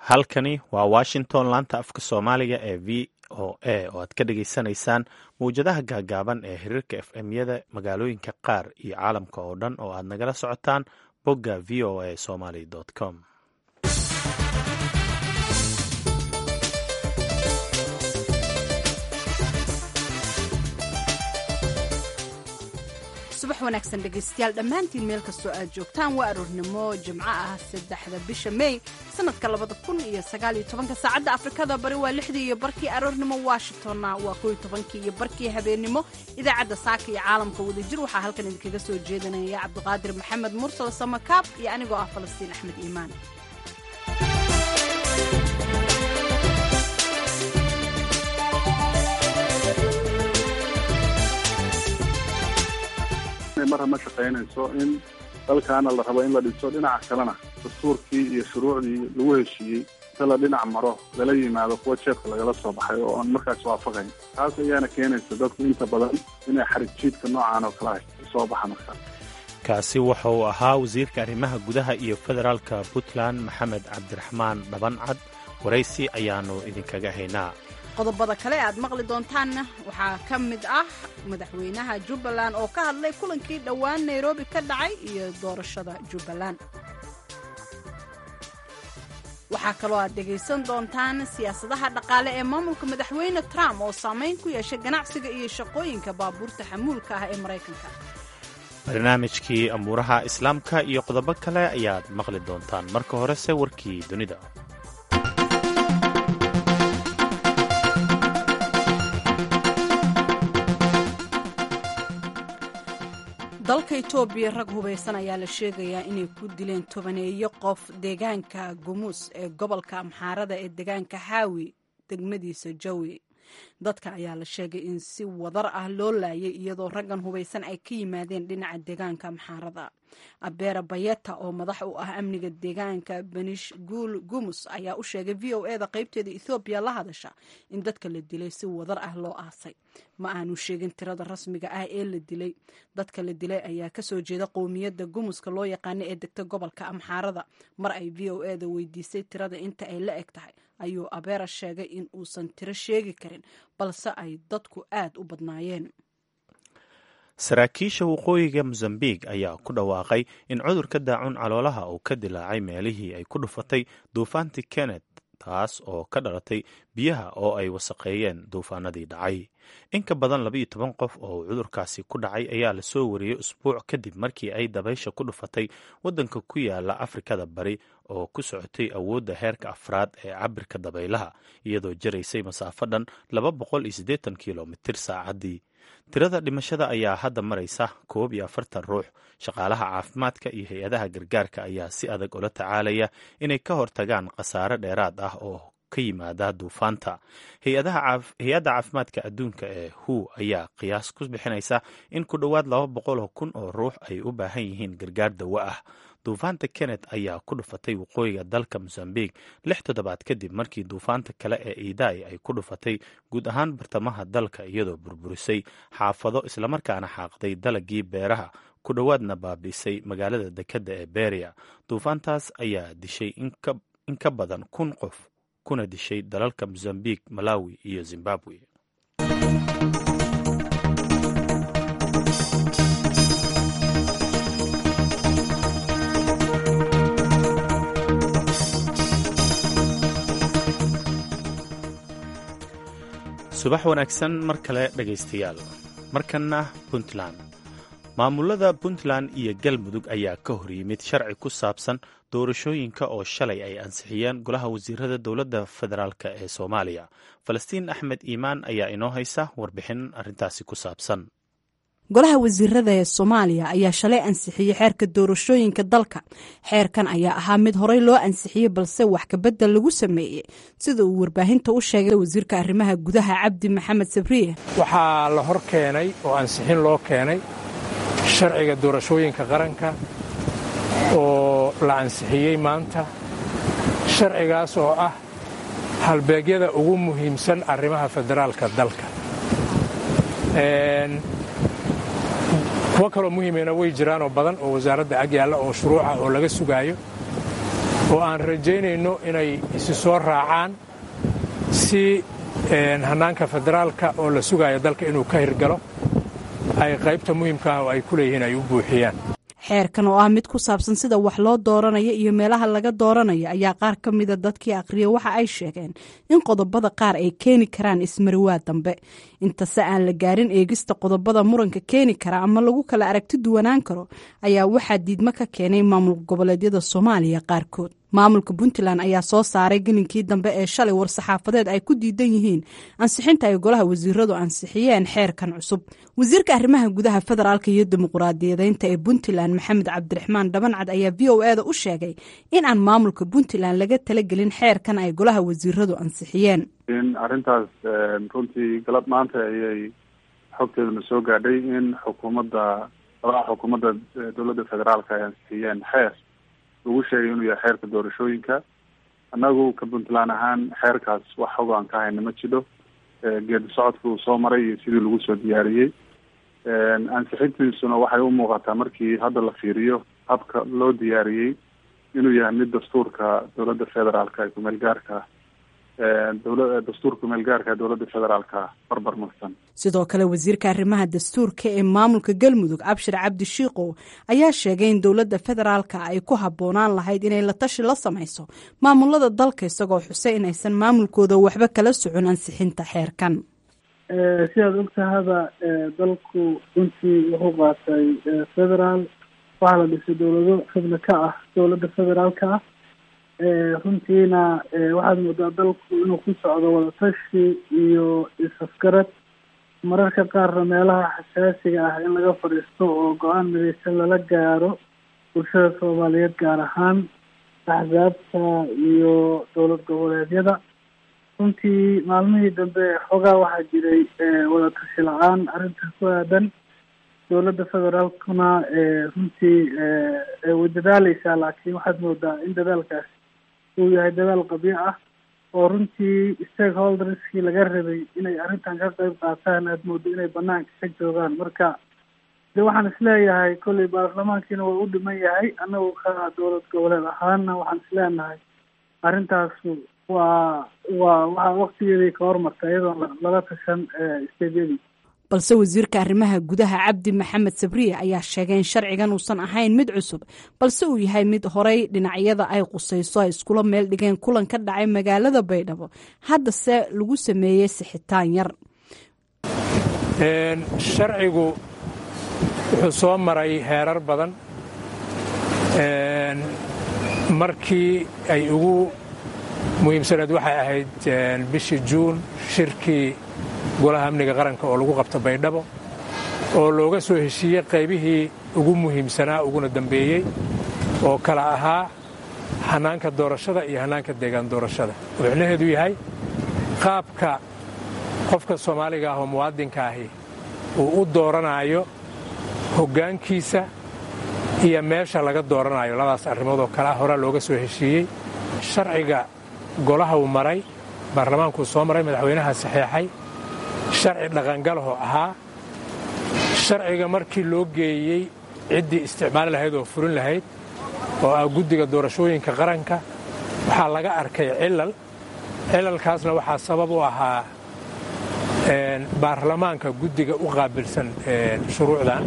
halkani waa washington laanta afka soomaaliga ee v o a oo aad ka dhagaysanaysaan mawjadaha gaagaaban ee xiriirka f m-yada magaalooyinka qaar iyo caalamka oo dhan oo aad nagala socotaan bogga v o a somaly com subax wanaagsan dhegaystayaal dhammaantiin meel kastoo aad joogtaan waa aroornimo jimco ah saddexda bisha mey sanadka labada kun iyo sagaal iyo tobanka saacadda afrikada bari waa lixdii iyo barkii aroornimo washingtonna waa kow iyo tobankii iyo barkii habeennimo idaacadda saaka iyo caalamka wadajir waxaa halkan idinkaga soo jeedinaya cabdiqaadir maxamed mursal samakaab iyo anigoo ah falastiin axmed iimaan marra ma shaqaynayso in dalkaana la rabo in la dhiso dhinaca kalena dastuurkii iyo shuruucdii lagu heshiiyey inta la dhinac maro lala yimaado kuwa jeebka lagala soo baxay oo aan markaas waafaqayn taas ayaana keenaysa dadku inta badan inay xarig jiidka noocan oo kala soo baxa markaas kaasi waxa uu ahaa wasiirka arrimaha gudaha iyo federaalka puntland maxamed cabdiraxmaan dhabancad waraysi ayaannu idinkaga haynaa qodobada kale aad maqli doontaanna waxaa ka mid ah madaxweynaha jubbaland oo ka hadlay kulankii dhowaan nairobi ka dhacay iyo doorashada jubbaland waxaa kaloo aad dhegaysan doontaan siyaasadaha dhaqaale ee maamulka madaxweyne trump oo saamayn ku yeeshay ganacsiga iyo shaqooyinka baabuurta xamuulka ah ee maraykanka barnaamijkii amuuraha islaamka iyo qodobo kale ayaad maqli doontaan marka horese warkii dunida dalka etoobiya rag hubaysan ayaa la sheegayaa inay ku dileen tobaneeyo qof deegaanka gumuus ee gobolka amxaarada ee deegaanka haawi degmadiisa jawi dadka ayaa la sheegay in si wadar ah loo laayay iyadoo raggan hubaysan ay ka yimaadeen dhinaca deegaanka amxaarada abeera bayeta oo madax u ah amniga deegaanka benish guul gumus ayaa u sheegay v o e da qaybteeda ethoobiya la hadasha in dadka la dilay si wadar ah loo aasay ma aanu sheegin tirada rasmiga ah ee la dilay dadka la dilay ayaa kasoo jeeda qowmiyadda gumuska loo yaqaana ee degta gobolka amxaarada mar ay v o e da weydiisay tirada inta ay la eg tahay ayuu abeera sheegay in uusan tiro sheegi karin balse ay dadku aad u badnaayeen saraakiisha waqooyiga mosambik ayaa ku dhawaaqay in cudurka daacun caloolaha uu ka dilaacay meelihii ay ku dhufatay duufaantii kennet taas oo ka dhalatay biyaha oo ay wasaqeeyeen duufaanadii dhacay in ka badan labaiyo toban qof oo cudurkaasi ku dhacay ayaa lasoo wariyey usbuuc kadib markii ay dabaysha ku dhufatay waddanka ku yaala afrikada bari oo ku socotay awoodda heerka afraad ee cabirka dabaylaha iyadoo jaraysay masaafo dhan laba boqol iyo siddeetan kilomitir saacaddii tirada dhimashada ayaa hadda maraysa koob iyo afartan ruux shaqaalaha caafimaadka iyo hay-adaha gargaarka ayaa si adag ula tacaalaya inay ka hortagaan khasaare dheeraad ah oo ka yimaada duufaanta hay-adda caafimaadka adduunka ee hu ayaa qiyaas ku bixinaysa in ku dhowaad laba boqol kun oo ruux ay u baahan yihiin gargaar dawo ah duufaanta kennet ayaa ku dhufatay waqooyiga dalka mosambik lix toddobaad kadib markii duufaanta kale ee iidai ay ku dhufatay guud ahaan bartamaha dalka iyadoo burburisay xaafado islamarkaana xaaqday dalagii beeraha ku dhowaadna baabiisay magaalada dekedda ee beria duufaantaas ayaa dishay in ka badan kun qof kuna dishay dalalka mosambik malawi iyo zimbabwe subax wanaagsan mar kale dhegaystayaal markanna puntland maamulada puntland iyo galmudug ayaa ka hor yimid sharci ku saabsan doorashooyinka oo shalay ay ansixiyeen golaha wasiirada dowladda federaalk ee soomaaliya falastiin axmed iimaan ayaa inoo haysa warbixin arrintaasi ku saabsan golaha wasiirada ee soomaaliya ayaa shalay ansixiyey xeerka doorashooyinka dalka xeerkan ayaa ahaa mid horey loo ansixiyey balse wax kabedel lagu sameeyey sida uu warbaahinta u sheegay wasiirka arrimaha gudaha cabdi maxamed sabriye waxaa la hor keenay oo ansixin loo keenay sharciga doorashooyinka qaranka oo la ansixiyey maanta sharcigaas oo ah halbeegyada ugu muhiimsan arrimaha federaalka dalka kuwo kaloo muhiimena way jiraanoo badan oo wasaaradda ag yaalla oo shuruuca oo laga sugaayo oo aan rajaynayno inay isi soo raacaan si hannaanka federaalka oo la sugayo dalka inuu ka hirgalo ay qaybta muhiimka ah oo ay ku leeyihiin ay u buuxiyaan xeerkan oo ah mid ku saabsan sida wax loo dooranayo iyo meelaha laga dooranayo ayaa qaar ka mida dadkii akhriya waxa ay sheegeen in qodobada qaar ay keeni karaan ismariwaa dambe intase aan la gaarin eegista qodobada muranka keeni kara ama lagu kala aragti duwanaan karo ayaa waxaa diidmo ka keenay maamul goboleedyada soomaaliya qaarkood maamulka puntland ayaa soo saaray gelinkii dambe ee shalay war-saxaafadeed ay ku diidan yihiin ansixinta ay golaha wasiiradu ansixiyeen xeerkan cusub wasiirka arrimaha gudaha federaalka iyo dimuquraadiyadeynta ee puntland maxamed cabdiraxmaan dhabancad ayaa v o eda u sheegay in aan maamulka puntland laga talagelin xeerkan ay golaha wasiiradu ansixiyeen in arrintaas runtii galab maanta ayay xogteeduna soo gaadhay in xukuumadda golaha xukuumadda dowladda federaalka ay ansixiyeen xeer lagu sheegay inuu yahay xeerka doorashooyinka annagu ka puntland ahaan xeerkaas wax xog aan ka hayna ma jidho geedi socodka uu soo maray iyo sidii lagu soo diyaariyey ansixintiisuna waxay u muuqataa markii hadda la fiiriyo habka loo diyaariyey inuu yahay mid dastuurka dowladda federaalka ee kumeel gaarka dowla dastuurka kumeel gaarka ee dowladda federaalka barbar marsan sidoo kale wasiirka arrimaha dastuurka ee maamulka galmudug cabshir cabdi shiikow ayaa sheegay in dowladda federaalka ay ku habboonaan lahayd inay la tashi la samayso maamulada dalka isagoo xusay inaysan maamulkooda waxba kala socon ansixinta xeerkan sidaad ogtahaba dalku runtii wuxuu qaatay federaal waxaa la dhisay dowlado xubno ka ah dowladda federaalka ah runtiina waxaad moodaa dalku inuu ku socdo wadatashi iyo is-afgarad mararka qaarna meelaha xasaasiga ah in laga fadhiisto oo go-aan midaysan lala gaaro bulshada soomaaliyeed gaar ahaan axsaabta iyo dowlad goboleedyada runtii maalmihii dambe xoogaa waxaa jiray wadatashi la-aan arrintaas ku aadan dowladda federaalkuna runtii way dadaaleysaa laakiin waxaad moodaa in dadaalkaas uu yahay dadaal qabiic ah oo runtii stakeholderskii laga rabay inay arrintan ka qeyb qaataan aad moodo inay banaanka ka joogaan marka de waxaan isleeyahay kolley baarlamaankiina waa u dhiman yahay annagu ka dowlad goboleed ahaana waxaan isleenahay arrintaasu waa waa waxaa waktigeedii ka hormarta iyadoon lala tashan steedyadii balse wasiirka arrimaha gudaha cabdi maxamed sabriye ayaa sheegay in sharcigan uusan ahayn mid cusub balse uu yahay mid horay dhinacyada ay qusayso ay iskula meel dhigeen kulan ka dhacay magaalada baydhabo haddase lagu sameeyey sixitaan yar sharcigu wuxuu soo maray heerar badan markii ay ugu muhiimsaneed waxay ahayd bishii juun shirkii golaha amniga qaranka oo lagu qabta baydhabo oo looga soo heshiiyey qaybihii ugu muhiimsanaa uguna dambeeyey oo kala ahaa hannaanka doorashada iyo hannaanka deegaan doorashada oo micnaheedu yahay qaabka qofka soomaaliga ah oo muwaadinka ahi uu u dooranaayo hoggaankiisa iyo meesha laga dooranayo labadaas arrimood oo kalea horaa looga soo heshiiyey sharciga golaha uu maray baarlamaankuu soo maray madaxweynaha saxeexay sharci dhaqangalahoo ahaa sharciga markii loo geeyey ciddii isticmaali lahayd oo furin lahayd oo ah guddiga doorashooyinka qaranka waxaa laga arkay cilal cilalkaasna waxaa sabab u ahaa baarlamaanka guddiga u qaabilsan shuruucdan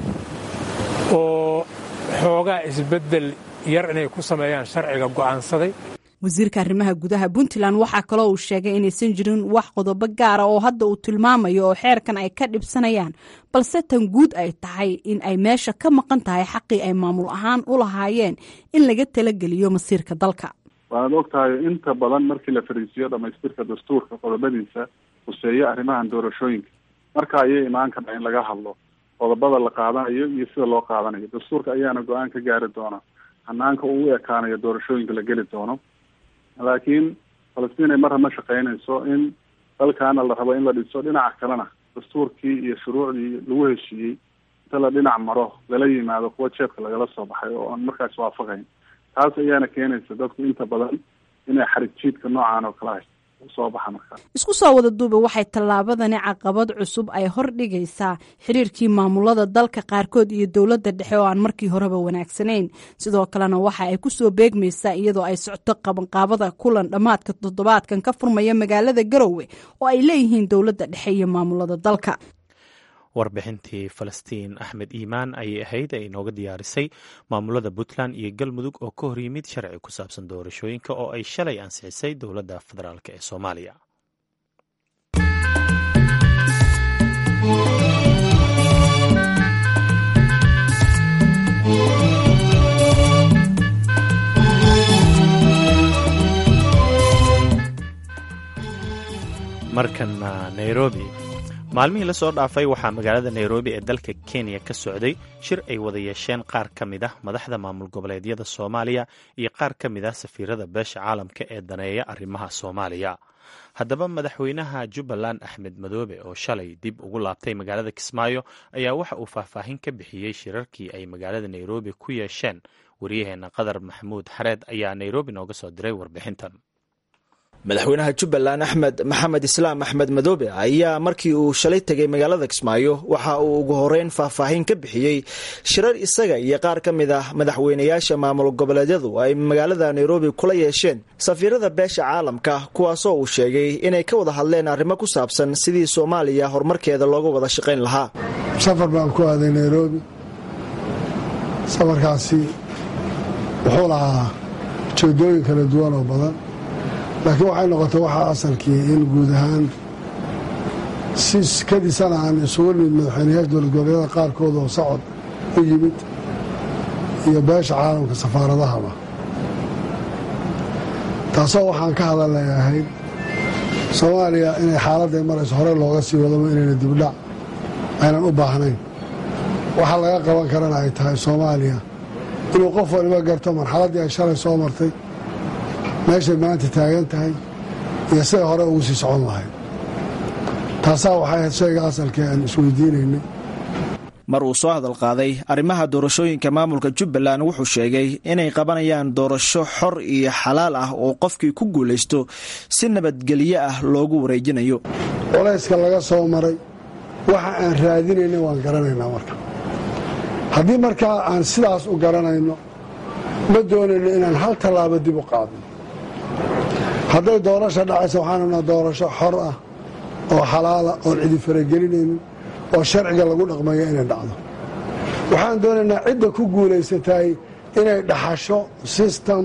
oo xoogaa isbeddel yar inay ku sameeyaan sharciga go'aansaday wasiirka arrimaha gudaha puntland waxaa kaloo uu sheegay inaysan jirin wax qodobo gaara oo hadda uu tilmaamayo oo xeerkan ay ka dhibsanayaan balse tan guud ay tahay in ay meesha ka maqan tahay xaqii ay maamul ahaan u lahaayeen in laga talageliyo masiirka dalka waanaad og tahay inta badan markii la fariisiyo dhamaystirka dastuurka qodobadiisa huseeya arrimahan doorashooyinka marka ayay imaan kartaa in laga hadlo qodobada la qaadanayo iyo sida loo qaadanayo dastuurka ayaana go-aan ka gaari doona hanaanka uu u ekaanayo doorashooyinka la geli doono laakiin falastiin ay marra ma shaqeynayso in dalkaana la rabo in la dhiso dhinaca kalena dastuurkii iyo shuruucdii lagu heshiiyey inta la dhinac maro lala yimaado kuwa jeebka lagala soo baxay oo aan markaas waafaqayn taas ayaana keenaysa dadku inta badan inay xarig jiidka noocaan oo kala hay soo baxa markaa isku soo wada duuba waxay tallaabadani caqabad cusub ay hor dhigaysaa xiriirkii maamulada dalka qaarkood iyo dowladda dhexe oo aan markii horeba wanaagsanayn sidoo kalena waxa ay ku soo beegmaysaa iyadoo ay socto qabanqaabada kulan dhammaadka toddobaadkan ka furmaya magaalada garowe oo ay leeyihiin dowladda dhexe iyo maamulada dalka warbixintii falastiin axmed iimaan ayay ahayd ee inooga diyaarisay maamulada puntland iyo galmudug oo ka hor yimid sharci ku saabsan doorashooyinka oo ay shalay ansixisay dowladda federaalk ee soomaaliya markana nairobi maalmihii la soo dhaafay waxaa magaalada nairobi ee dalka kenya ka socday shir ay wada yeesheen qaar ka mid ah madaxda maamul goboleedyada soomaaliya iyo qaar ka mid ah safiirada beesha caalamka ee daneeya arrimaha soomaaliya haddaba madaxweynaha jubbaland axmed madoobe oo shalay dib ugu laabtay magaalada kismaayo ayaa waxa uu faahfaahin ka bixiyey shirarkii ay magaalada nairobi ku yeesheen waryaheena qadar maxamuud xareed ayaa nairobi nooga soo diray warbixintan madaxweynaha jubbaland axmed maxamed islaam axmed madoobe ayaa markii uu shalay tegay magaalada kismaayo waxa uu ugu horeyn faahfaahin ka bixiyey shirar isaga iyo qaar ka mid ah madaxweynayaasha maamul goboleedyadu ay magaalada nairobi kula yeesheen safiirada beesha caalamka kuwaasoo uu sheegay inay ka wada hadleen arrimo ku saabsan sidii soomaaliya horumarkeeda looga wada shaqayn lahaa safar baan ku aaday nairobi safarkaasi wuxuu lahaa ujeedooyin kala duwan oo badan laakiin waxay noqotay waxaa asalkii in guud ahaan si kadisana aan isugu nimid madaxweynayaasha dowlad goboleedyada qaarkood oo socod u yimid iyo beesha caalamka safaaradahaba taasoo waxaan ka hadalay ahayd soomaaliya inay xaaladday marayso horey looga sii wadaba inayna dibdhac aynan u baahnayn waxaa laga qaban karana ay tahay soomaaliya inuu qof waliba garto marxaladdii ay shalay soo martay meeshay maanta taagan tahay iyo siday hore ugu sii socon lahayd taasaa waxay ahayd shayga asalkii aan isweydiinaynay mar uu soo hadal qaaday arrimaha doorashooyinka maamulka jubbaland wuxuu sheegay inay qabanayaan doorasho xor iyo xalaal ah oo qofkii ku guulaysto si nabadgelyo ah loogu wareejinayo culayska laga soo maray waxa aan raadinayna waan garanaynaa marka haddii markaa aan sidaas u garanayno ma doonayno inaan hal tallaabo dib u qaadno hadday doorasho dhacaysa waxaan rabnaa doorasho xor ah oo xalaala oon cidi faragelinaynin oo sharciga lagu dhaqmayo inay dhacdo waxaan doonaynaa cidda ku guulaysatay inay dhaxasho sistem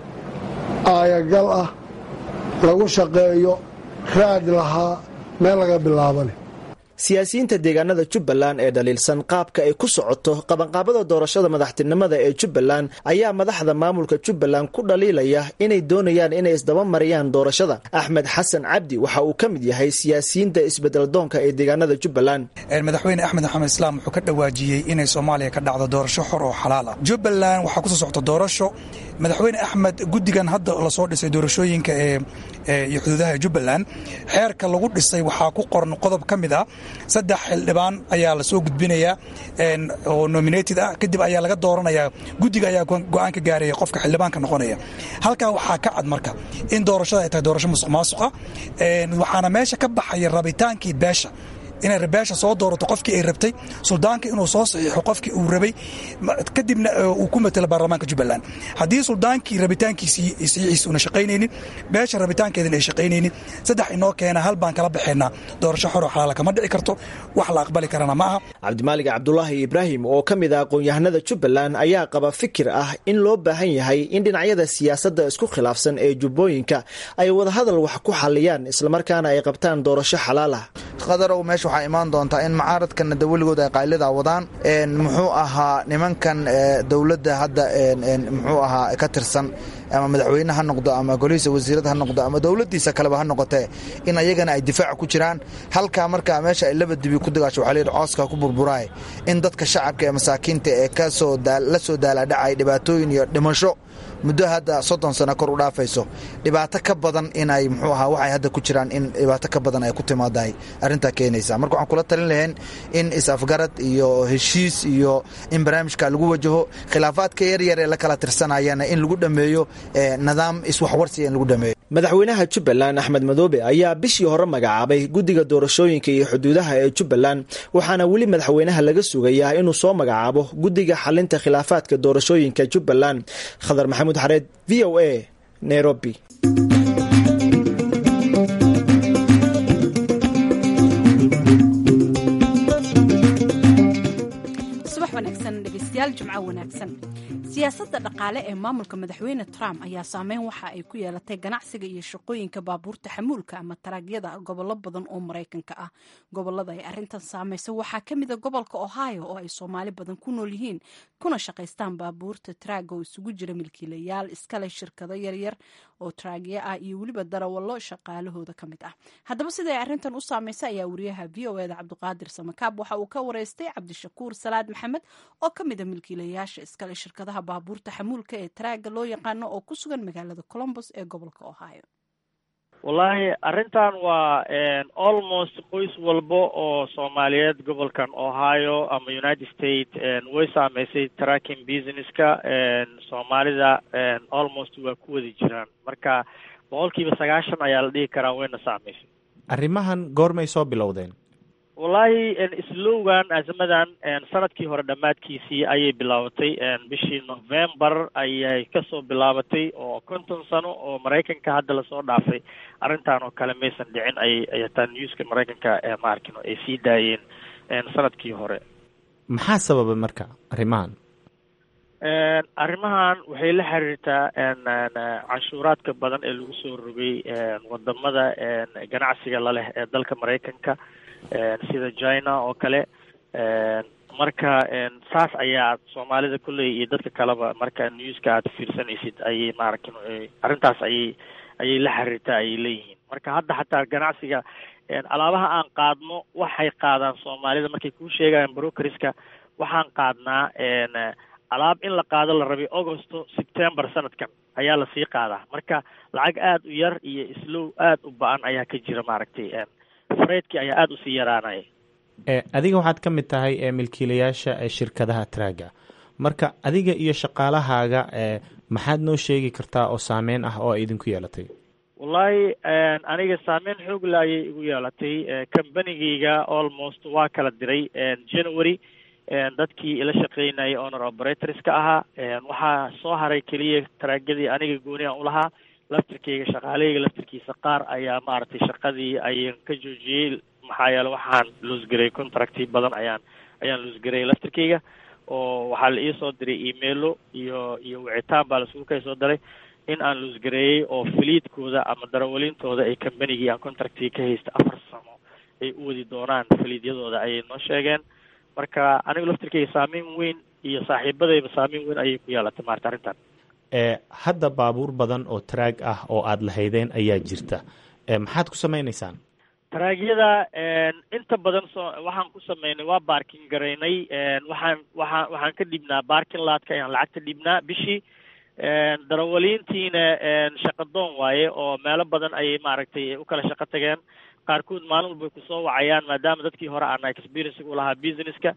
aayagal ah lagu shaqeeyo raad lahaa meel laga bilaabane siyaasiyiinta deegaanada jubbaland ee dhaliilsan qaabka ay ku socoto qabanqaabada doorashada madaxtinimada ee jubbaland ayaa madaxda maamulka jubbaland ku dhaliilaya inay doonayaan inay isdaba mariyaan doorashada axmed xasan cabdi waxa uu ka mid yahay siyaasiyiinta isbedeldoonka ee deegaanada jubbaland madaxweyne axmed maxamed islaam wuxuu ka dhawaajiyey inay soomaaliya ka dhacdo doorasho xor oo xalaal ah jubbaland waxaa kusoo socota doorasho madaxweyne axmed guddigan hadda lasoo dhisay doorashooyinka ee iyo xuduudaha jubbaland xeerka lagu dhisay waxaa ku qoran qodob ka mid ah saddex xildhibaan ayaa lasoo gudbinayaa oo nominated ah kadib ayaa laga dooranayaa guddiga ayaa go-aan ka gaaraya qofka xildhibaanka noqonaya halkaa waxaa ka cad marka in doorashada ay tahay doorasho musuq maasuqa waxaana meesha ka baxaya rabitaankii beesha inay beesha soo doorato qofkii ay rabtay suldaanka inuu soo saxiixo qofkii uu rabay kadibna uu ku matelo baarlamaanka jubbaland haddii suldaankii rabitaankiisii saxiixiisa una shaqaynaynin beesha rabitaankeedan ay shaqaynaynin saddex inoo keena hal baan kala baxaynaa doorasho xoro xalaala kama dhici karto wax la aqbali karana ma aha cabdimaalig cabdulaahi ibraahim oo ka mid ah aqoon-yahanada jubbaland ayaa qaba fikir ah in loo baahan yahay in dhinacyada siyaasadda isku khilaafsan ee jubbooyinka ay wadahadal wax ku xaliyaan islamarkaana ay qabtaan doorasho xalaal ah qadarow meesha waxaa imaan doontaa in mucaaradkana de weligood ay qaylida wadaan muxuu ahaa nimankan dowladda hadda muxuu ahaa ka tirsan ama madaxweyne ha noqdo ama golihiisa wasiirada ha noqdo ama dowladdiisa kaleba ha noqotee in ayagana ay difaac ku jiraan halkaa markaa meesha ay laba dibi ku dagaasho waxaa layidhi cooska ku burburaay in dadka shacabka ee masaakiinta ee kasoo la soo daalaadhacay dhibaatooyin iyo dhimasho muddo hadda soddon sano kor u dhaafayso dhibaato ka badan inay muxuu ahaa waxay hadda ku jiraan in dhibaato ka badan ay ku timaadahay arrintaa keenaysa marka waxaan kula talin lahayn in is-afgarad iyo heshiis iyo in barnaamijka lagu wajaho khilaafaadka yaryar ee la kala tirsanayana in lagu dhammeeyo nidaam iswaxwarsiga in lagu dhameeyo madaxweynaha jubbaland axmed madoobe ayaa bishii hore magacaabay guddiga doorashooyinka iyo xuduudaha ee jubbaland waxaana weli madaxweynaha laga sugayaa inuu soo magacaabo guddiga xalinta khilaafaadka doorashooyinka jubbaland khadar maxamuud xareed v o a nairobi siyaasadda dhaqaale ee maamulka madaxweyne trump ayaa saameyn waxa ay ku yeelatay ganacsiga iyo shaqooyinka baabuurta xamuulka ama taraagyada gobollo badan oo maraykanka ah gobolada ay arintan saamaysa waxaa ka mida gobolka ohio oo ay soomaali badan ku nool yihiin kuna shaqaystaan baabuurta taraaga oo isugu jira milkiilayaal iskale shirkado yaryar oo taraagya ah iyo weliba darawallo shaqaalahooda ka mid ah haddaba siday arrintan u saamaysa ayaa wariyaha v o eda cabdiqaadir samakaab waxa uu ka wareystay cabdishakuur salaad maxamed oo ka mida milkiilayaasha iskale shirkadaha baabuurta xamuulka ee taraaga loo yaqaano oo ku sugan magaalada colombos ee gobolka ohio wallaahi arrintan waa almost qoys walba oo soomaaliyeed gobolkan ohio ama united states way saameysay tracking businesska soomaalida almost waa ku wadi jiraan marka boqol kiiba sagaashan ayaa la dhihi karaa wayna saameysay arrimahan goormay soo bilowdeen wallaahi islowgan azamadan sanadkii hore dhammaadkiisii ayay bilaabatay bishii november ayay kasoo bilaabatay oo konton sano oo maraykanka hadda lasoo dhaafay arrintan oo kale maysan dhicin ay ayataa newska maraykanka maarkino ay sii daayeen sanadkii hore maxaa sababay marka arrimahan arrimahan waxay la xiriirtaa canshuuraadka badan ee lagu soo rogay wadamada ganacsiga laleh ee dalka maraykanka sida china oo kale marka saas ayaa soomaalida kolley iyo dadka kaleba marka newska aad fiirsanaysid ayay maaragtin arrintaas ayay ayay la xiriirtaa ayay leeyihiin marka hadda xataa ganacsiga alaabaha aan qaadno waxay qaadaan soomaalida markay kuu sheegayaan brokeriska waxaan qaadnaa alaab in la qaado la rabay augusto september sanadkan ayaa lasii qaadaa marka lacag aada u yar iyo islow aada u ba-an ayaa ka jira maaragtay fareydkii ayaa aada usii yaraanaya adiga waxaad ka mid tahay milkiilayaasha shirkadaha traaga marka adiga iyo shaqaalahaaga maxaad noo sheegi kartaa oo saameyn ah oo ay idinku yeelatay wallaahi aniga saameyn xoogla ayay igu yeelatay combanigayga almost waa kala diray january dadkii ila shaqeynayay honor operatorska ahaa waxaa soo haray keliya taraagyadii aniga gooni aan ulahaa laftirkayga shaqaalahayga laftirkiisa qaar ayaa maaragtay shaqadii ayaan ka joojiyey maxaa yeele waxaan loosgareey contracti badan ayaan ayaan loosgareeyay laftirkayga oo waxaa la iisoo diray emailo iyo iyo wicitaan baa lasugu kay soo diray in aan loosgareeyey oo faliidkooda ama darawaliintooda ay combanigii aan contractiga ka haysta afar sano ay u wadi doonaan faliidyadooda ayay noo sheegeen marka aniga laftirkayga saameyn weyn iyo saaxiibadayba saameyn weyn ayay ku yeelatay maarata arrintan hadda baabuur badan oo taraag ah oo aada lahaydeen ayaa jirta maxaad ku samaynaysaan taraagyada inta badan so waxaan ku sameynay waa baarkin garaynay waxaan waxaan waxaan ka dhibnaa baarkin laadka ayaan lacagta dhibnaa bishii darawaliintiina shaqadoon waaye oo meelo badan ayay maaragtay u kala shaqo tageen qaarkood maalin walbay kusoo wacayaan maadaama dadkii hore aana experiensiga ulahaa businesska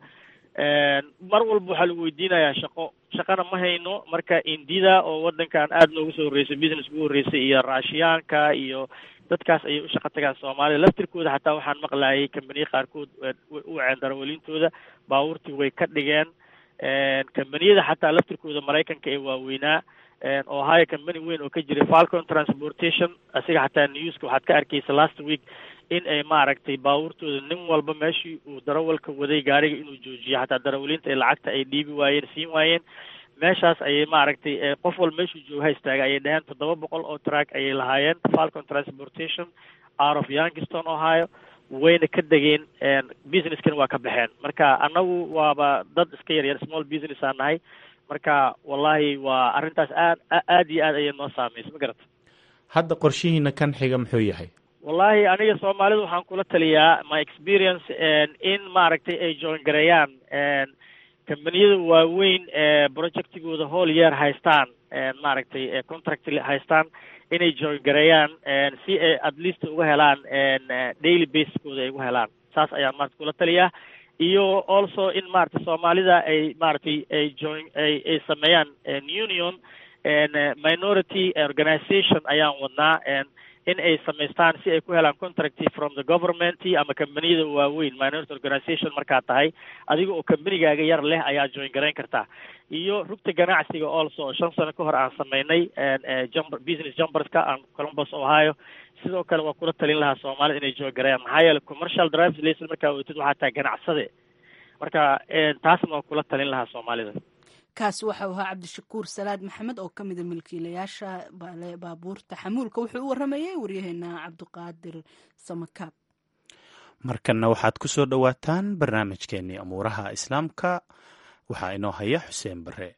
mar walba waxaa lagu weydiinayaa shaqo shaqana ma hayno marka indida oo wadankan aada noogu soo horreysay business ugu horreysay iyo raashiyaanka iyo dadkaas ayay u shaqo tagaan soomaalida laftirkooda xataa waxaan maqlayay kambaniya qaarkood way u waceen darawaliintooda baabuurtii way ka dhigeen kambaniyada xataa laftirkooda maraykanka ee waaweynaa ohio company weyn oo ka jiray falcon transportation asiga xataa newska waxaad ka arkaysa last week in ay maaragtay baabuurtooda nin walba meeshii uu darawalka waday gaariga inuu joojiyo xataa darawaliinta ay lacagta ay dhiibi waayeen siin waayeen meeshaas ayay maaragtay qof walba meeshuu joogaha istaaga ayay dhaheen toddoba boqol oo track ayay lahaayeen falcon transportation out of youngiston ohio wayna ka degeen businesskan waa ka baxeen marka annagu waaba dad iska yar yar small business aan nahay marka wallahi waa arrintaas aad aad iyo aad ayay noo saameysay ma garata hadda qorshihiina kan xiga muxuu yahay wallahi aniga soomaalida waxaan kula taliyaa my experience in maaragtay ay join gareeyaan kambaniyada waaweyn ee projectigooda whole year haystaan maaragtay contract haystaan inay join gareeyaan si ay at least uga helaan daily basekooda ay uga helaan saas ayaan maarata kula taliyaa iyo also in maaragtay soomaalida ay maaragtay ay join ay ay sameeyaan union minority organization ayaan wadnaa in ay samaystaan si ay ku helaan contract from the government ama combaniyada waaweyn minority organization markaa tahay adiga oo combanigaaga yar leh ayaa join garayn kartaa iyo rugta ganacsiga also oo shan sano ka hor aan sameynay jumber business jumberska aan columbus ohio sidoo kale waa kula talin lahaa soomaalida inay join garayaan maxaa yeele commercial drives layson markaa weytid waxaa tahay ganacsade marka taasna waa kula talin lahaa soomaalida kaasi waxau ahaa cabdishakuur salaad maxamed oo ka mida milkiilayaasha baabuurta xamuulka wuxuu u waramayey waryaheena cabdiqaadir samakaab markanna waxaad ku soo dhowaataan barnaamijkeenii amuuraha islaamka waxaa inoo haya xuseen bare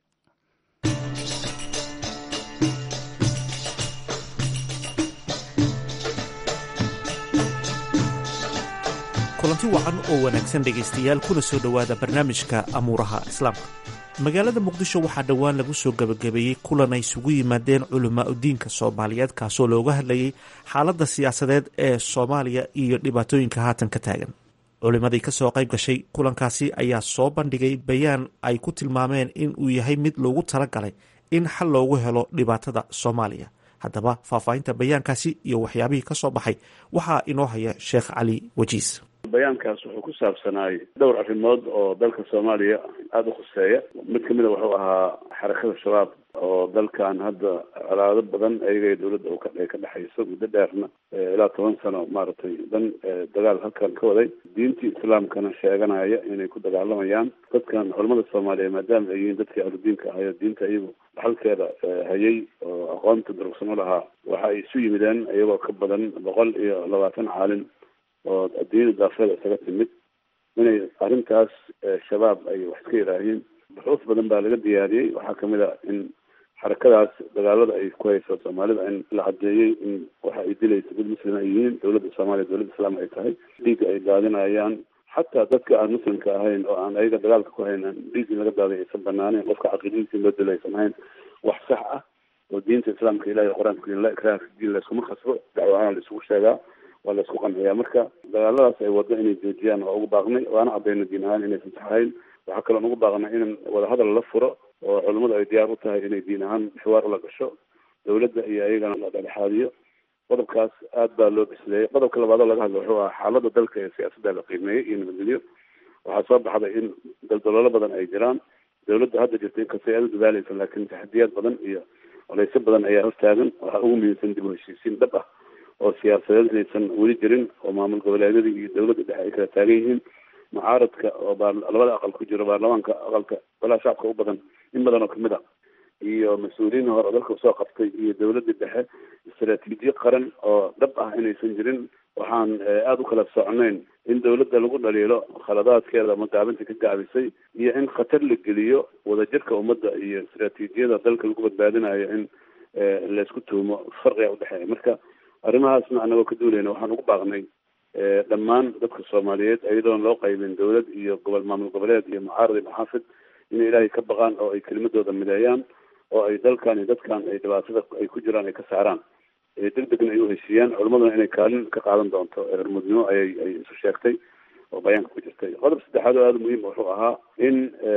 kulanti wacan oo wanaagsan dhegaystayaal kuna soo dhowaada barnaamijka amuuraha islaamka magaalada muqdisho waxaa dhowaan lagu soo gebagabeeyey kulan ay isugu yimaadeen culamaa udiinka soomaaliyeed kaasoo looga hadlayay xaaladda siyaasadeed ee soomaaliya iyo dhibaatooyinka haatan ka taagan culimadii kasoo qayb gashay kulankaasi ayaa soo bandhigay bayaan ay ku tilmaameen in uu yahay mid loogu talagalay in xal loogu helo dhibaatada soomaaliya haddaba faahfaahinta bayaankaasi iyo waxyaabihii ka soo baxay waxaa inoo haya sheekh cali wajiis bayaankaas wuxuu ku saabsanaay dhowr arrimood oo dalka soomaaliya aada u khuseeya mid kamid a wuxuu ahaa xarakada shabaab oo dalkan hadda colaado badan ayaga dowladda ay ka dhexayso muddo dheerna ilaa toban sano maaragtay dan dagaal halkan ka waday diintii islaamkana sheeganaya inay ku dagaalamayaan dadkan culamada soomaaliya maadaama ay yihiin dadkii ahludiinka ahayo diinta iyagu dhaxalkeeda hayay oo aqoonta durugsan u lahaa waxa ay isu yimideen iyagoo ka badan boqol iyo labaatan caalin oo adduunyada daafeeda isaga timid inay arrintaas shabaab ay wax iska yidhaahiin buxuuf badan baa laga diyaariyey waxaa kamid a in xarakadaas dagaalada ay ku hayso soomaalida in la cadeeyey in waxa ay dilayso dad muslim ay yihiin dowladda soomaaliya dowladda islaam ay tahay dhiigga ay daadinayaan xataa dadka aan muslimka ahayn oo aan ayaga dagaalka ku haynan dhiig in laga daaday aysan banaaneyn qofka caqiidadiisa in loo dilo aysan ahayn wax sax ah oo diinta islaamka ilahi qur-aanka la ikraha fi diin layskuma khasbo dacwo ahaan la isugu sheegaa waa la isku qanciyaa marka dagaaladaas ay waddo inay joojiyaan waa ugu baaqnay waana cadayna diin ahaan inaysan saxayn waxaa kaloon ugu baaqnay in wadahadal la furo oo culimmadu ay diyaar u tahay inay diin ahaan xiwaar ula gasho dowladda iyo ayagana la dhexaadiyo qodobkaas aad baa loo bisleeyey qodobka labaadoo laga hadla wuxuu ahaa xaaladda dalka ee siyaasadda la qiimeeyey iyo nabadgelyo waxaa soo baxday in daldaloolo badan ay jiraan dowladda hadda jirta inkastay aada u dadaaleysa laakiin taxadiyaad badan iyo colaysyo badan ayaa hortaagan waxaa ugu muhiimsan dib u heshiisiin dhab ah oo siyaasadeed inaysan weli jirin oo maamul goboleedyadii iyo dowladda dhexe ay kala taagan yihiin mucaaradka oo baa labada aqal ku jiro baarlamaanka aqalka golaha shacabka u badan in badan oo kamid a iyo mas-uuliyiin hore oo dalka usoo qabtay iyo dowladda dhexe istaraatiijiye qaran oo dhab ah inaysan jirin waxaan aada u kala socnayn in dowladda lagu dhaliilo khaladaadkeeda ama gaabinta ka gaabisay iyo in khatar la geliyo wadajirka ummadda iyo istaraatiijiyada dalka lagu badbaadinayo in laysku tuhumo farqiga udhexeeya marka arrimahaasna anagoo ka duulayna waxaan ugu baaqnay dhammaan dadka soomaaliyeed iyadoon loo qaybin dowlad iyo gobol maamul goboleed iyo mucaarad iyo maxaafid inay ilaahay ka baqaan oo ay kelimadooda mideeyaan oo ay dalkan iyo dadkan ay dhibaatada ay ku jiraan ay ka saaraan deg degna ay u heshiiyaan culimaduna inay kaalin ka qaadan doonto hormudnimo ayay ay isu sheegtay oo bayaanka ku jirtay qodob saddexaad oo aada muhiim wuxuu ahaa in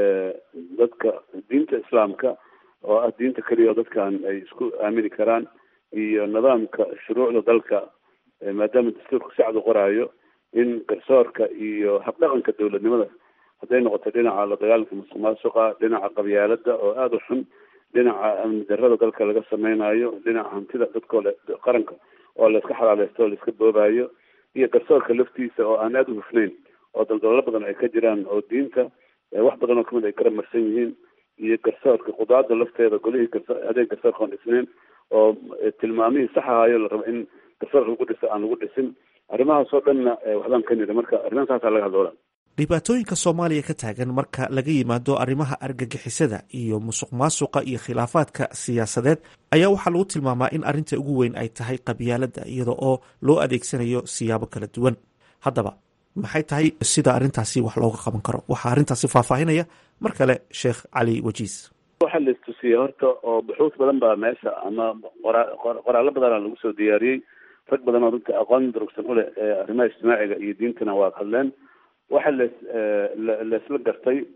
dadka diinta islaamka oo ah diinta keliya oo dadkan ay isku aamini karaan iyo nidaamka shuruucda dalka maadaama dastuurka si cad u qoraayo in garsoorka iyo habdhaqanka dowladnimada hadday noqoto dhinaca la dagaalanka musuq maasuqa dhinaca qabyaalada oo aada u xun dhinaca amni darrada dalka laga sameynayo dhinaca hantida dadkoo le qaranka oo la iska xalaaleysto oo la iska boobayo iyo garsoorka laftiisa oo aan aada u hufnayn oo daldalalo badan ay ka jiraan oo diinta wax badan oo kamid ay kala marsan yihiin iyo garsoorka qudaada lafteeda golihii garso adeeg garsoorka aan dhisnayn oo tilmaamihii sax ahaayo la rabo in garsoorka lagu dhiso aan lagu dhisin arrimahaas oo dhanna waxbaan ka niri marka arrimaha saasaa laga hadloola dhibaatooyinka soomaaliya ka taagan marka laga yimaado arrimaha argagixisada iyo musuq maasuqa iyo khilaafaadka siyaasadeed ayaa waxaa lagu tilmaamaa in arrinta ugu weyn ay tahay qabyaaladda iyada oo loo adeegsanayo siyaabo kala duwan haddaba maxay tahay sida arrintaasi wax looga qaban karo waxaa arrintaasi faahfaahinaya mar kale sheekh cali wajiis waxaa la istusiyey horta oo buxuus badan baa meesha ama qoraallo badana lagu soo diyaariyey rag badan oo runta aqoon durugsan u leh arrimaha ijtimaaciga iyo diintana waa hadleen waxa las laisla gartay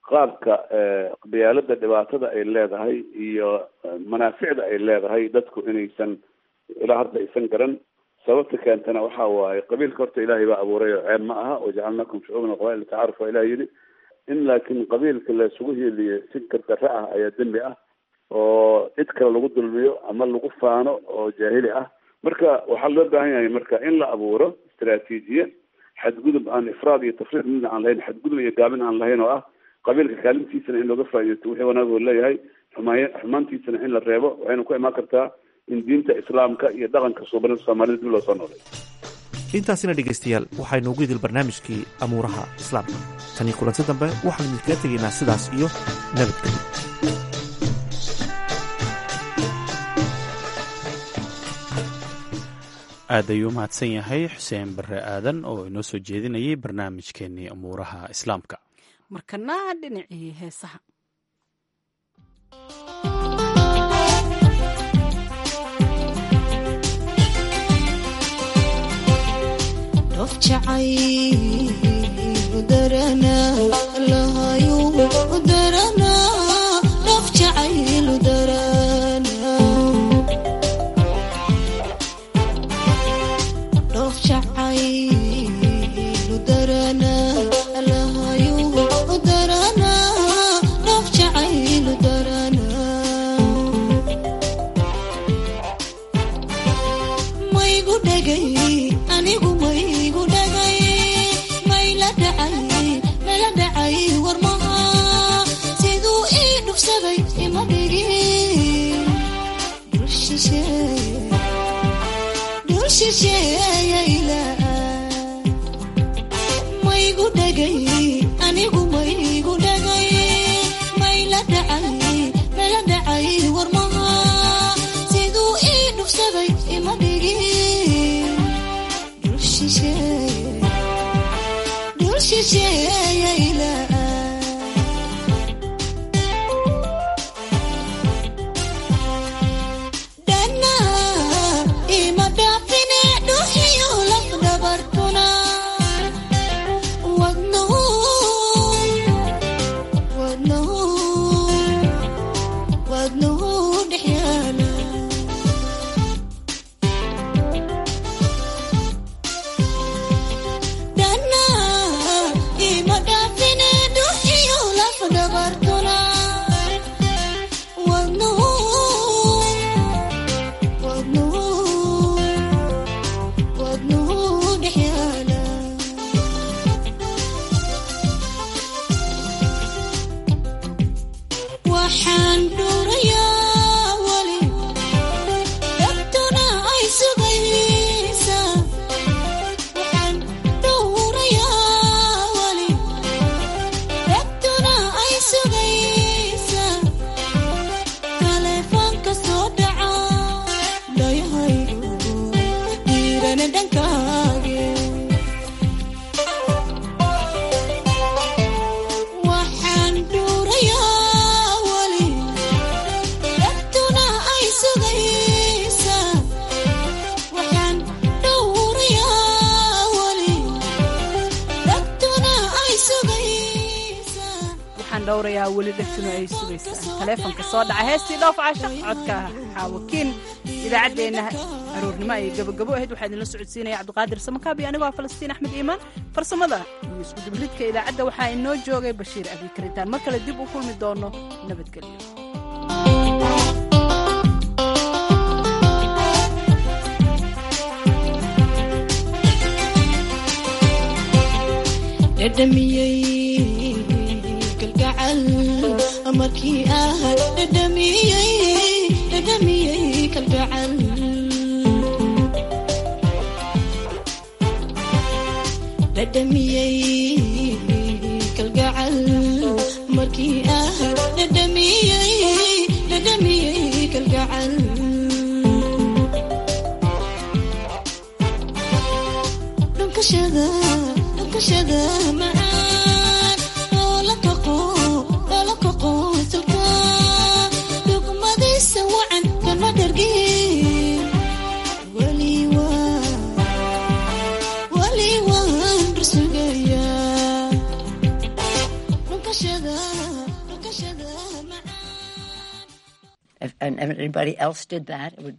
qaabka qabyaalada dhibaatada ay leedahay iyo manaaficda ay leedahay dadku inaysan ilaa hadda aysan garan sababta keentana waxa waaye qabiilka horta ilaahay baa abuuray oo ceeb ma aha wajacalnakum shucuuban qabail tacaaruf waa ilaah yidhi in laakiin qabiilka laisugu hiiliyo si gardarre ah ayaa dembi ah oo cid kale lagu dulmiyo ama lagu faano oo jaahili ah marka waxaa loo baahan yahay marka in la abuuro istaraatiijiye xadgudub aan ifraad iyo tafriid midna aan lahayn xadgudub iyo gaabin aan lahayn oo ah qabiilka kaalintiisana in looga faaideysto wixii wanaag oo leeyahay xumaay xumaantiisana in la reebo waxayna ku imaan kartaa in diinta islaamka iyo dhaqanka suubanida soomaalida dib loo soo noolay intaasina dhegaystayaal waxaynu ugu idil barnaamijkii amuuraha islaamka tanii kulanti dambe waxaanu idinkaga tegaynaa sidaas iyo nabadgelyo aad ayuu mahadsan yahay xuseen bare aadan oo inoo soo jeedinayay barnaamijkeenii amuuraha islaamka markana dhinacii heesaha weli dhegtuna ay sugaysaan taleefonka soo dhaca heestii dhoof casha codka xaawakiin idaacaddeenna aroornimo ayay gabagabo ahayd waxaa idinla socodsiinaya cabdiqaadir samakaabi anigoo ah falastiin axmed iimaan farsamada iyo iskudublidka idaacadda waxaa inoo joogay bashiir abikaritaan mar kale dib u kulmi doono nabadgelyo markii ah dhadhamiyey kalgacal dhadhamiyey kalgacal markii ah dhadhamiyey dhadhamiyey kalgacal dhunkashada dhunkashada macaan oo la kaqo dugmadiisa wacan kama dhargin weli waan rusugayaa anybody else did that, it would